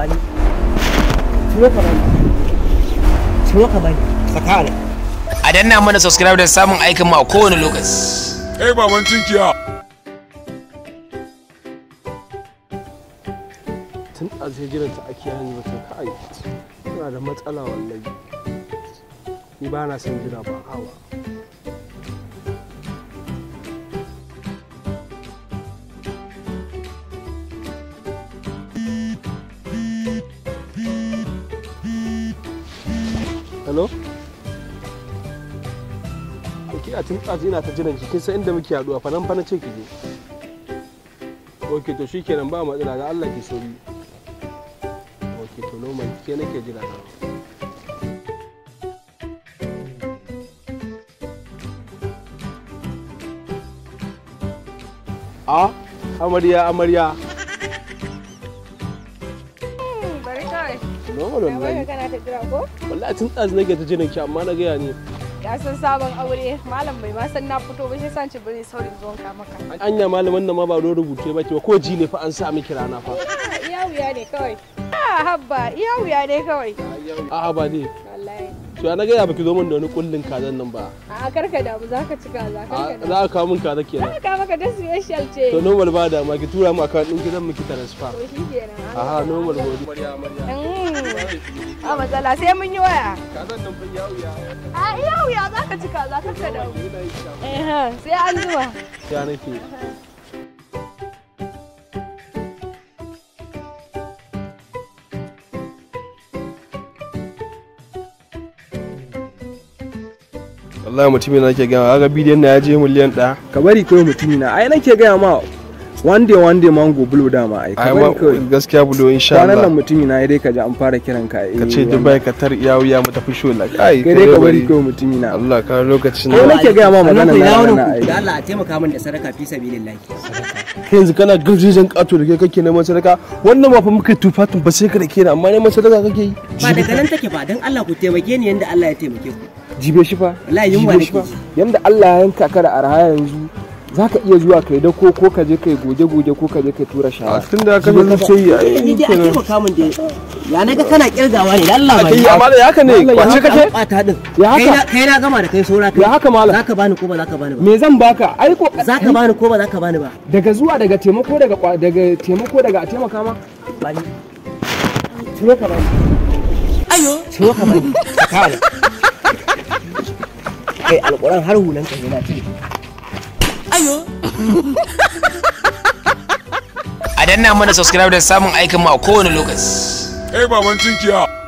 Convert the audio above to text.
bani ciro ka bani ciro ka bani saka ne a danna mana subscribe da samun aikin mu a kowane lokaci Kai baban tunkiya. tun a sai jiran ta ake yanzu ba ta kai tana da matsala wallahi ni ba na son jira ba hawa hello ki a tun ɗazu ina ta jiran ki kin san inda muke haɗuwa fa nan fa na ce ki je ok to shikenan ba matsala da Allah ki sauri ok to normal ke nake jira na a amarya amarya bari kawai normal na baka wallahi kana ta jira ko wallahi tun ɗazu nake ta jiran ki amma na gaya ne ya san sabon aure malam bai ma san na fito ba shi san ci bane saurin zuwan ka maka anya malaman nan ma ba don rubuce ba ke ba ko ji ne fa an sa miki rana fa Ah, iya wuya ne kawai ah habba iya wuya ne kawai a'a ba dai wallahi to ya na gaya baki zo min da wani kullun kazan nan ba a karka damu zaka ci kaza A- karka damu za a kawo min kaza kenan ka maka da special ce to normal ba da ma ki tura mu account ɗin ki zan miki transfer to shikenan aha normal godi Mm. a matsala sai mun yi waya kazan nan fa yawo ya a iya wuya zaka ci kaza karka damu eh sai an zuwa ya nake wallahi mutumin nake gama ga bidiyon na ya je miliyan ɗaya ka bari kawai mutumi na ai nake gaya ma one day one day mango blue dama ai ka ai bari ma kawai gaskiya bulo insha kwanan nan Allah mutumi na ai dai ka ji an fara kiran ka eh ka ce wannan. Dubai ka tar iyawu ya mu tafi shola kai kai dai ka bari kawai mutumi na Allah ka lokacin kai nake gaya ma magana Sannan ku na ina na wani ku da ai Allah a taimaka min da sadaka fi sabilillahi kai yanzu kana garjejen kato da kai kake neman sadaka wannan ma fa muka tufatun ba sai ka da kenan amma neman sadaka kake yi ba daga nan take ba dan Allah ku taimake ni yanda Allah ya taimake ku jibe shi fa Wallahi yunwa jibe shi nake fa ji. yanda Allah ya yanka ka da arha yanzu zaka iya zuwa kai da ko ko ka je kai goge goge ko ka je kai tura a shara tun da ka zo sai ya ni dai a taimaka min da ya naga kana kirgawa ne da Allah ba kai amma da haka ne kwace kake kwata din Ya kai haka? na kai na gama da kai saura kai ya haka malam zaka bani ko ba zaka bani ba me zan baka ai ko zaka bani ko ba zaka bani ba daga zuwa daga taimako daga kwa- daga taimako daga a taimaka ma bani ciro ka bani ayo ciro ka bani saka ne kai alquran har hulan ka yana cire ayo a danna mana subscribe da samun aikin mu a kowane lokaci Kai baban tunkiya.